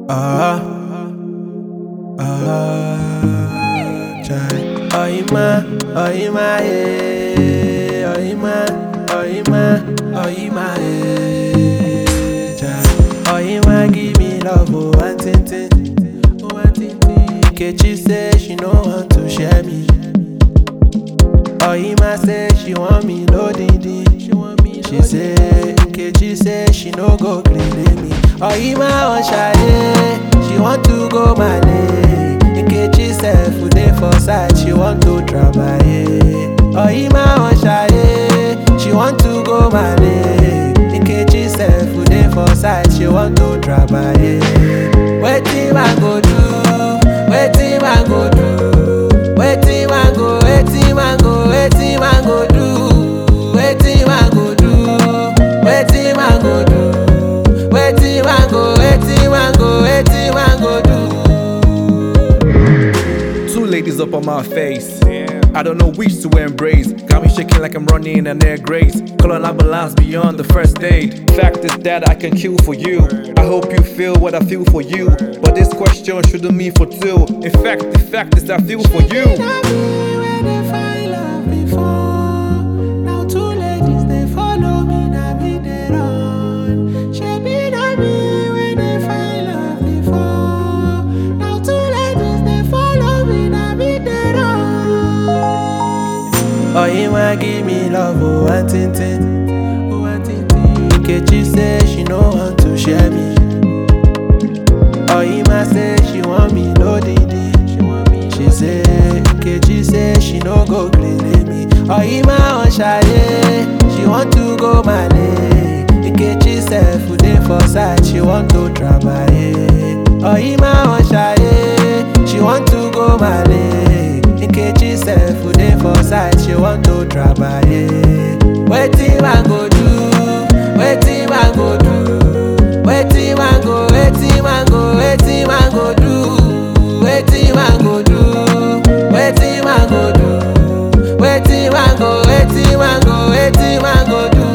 Ah, ah, chai. Oima, oima, eh. Oima, oima, oima, eh. Chai. Oima, give me love, oh, one tin tin. Oh, one tin tin. Nkechi say she no want to share me. Oima say she want me loading She want me She say Nkechi say she no go gree me. Oima wan ṣayé, she want to go Male. Nkechi sef dey for side, she want to trabaye. Oima wan ṣayé, she want to go Male. Nkechi sef dey for side, she want to trabaye. Wetin I go do? Wetin I go do? Wetin I go? Wetin I go? Wetin I go do? Wetin I go do? Wetin I go do? Wetin I go? Wetin I go? Wetin I go do? Two ladies up on my face. I don't know which to embrace. Got me shaking like I'm running an air grace. Calling out balance beyond the first date. Fact is that I can kill for you. I hope you feel what I feel for you. But this question shouldn't mean for two. In fact, the fact is I feel for you. Na me wey dey find love before. Now two ladies dey follow me, na me dey run. Shebi na me wey dey find love before. Now two ladies dey follow me, na me dey run. Oyinwa give me love, oh one tin tin. Oh one tin tin. Nkechi say she no want to share me. Oyinma say she want me loading She want me. She say Nkechi say she no go gree me. Oyinma wan ṣayé, she want to go Male. Nkechi sef dey for side, she want to trabaye. Oyinma wan ṣayé, she want to go Male. Nkechi sef dey for side, she want to trabaye. Wetin I go do? Wetin I go do? Wetin I go? Wetin I go? Wetin I go do? Wetin I go do? Wetin I go do? Wetin I go? Wetin I go? Wetin I go do?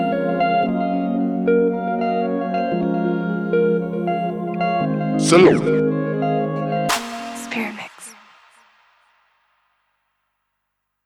Salute.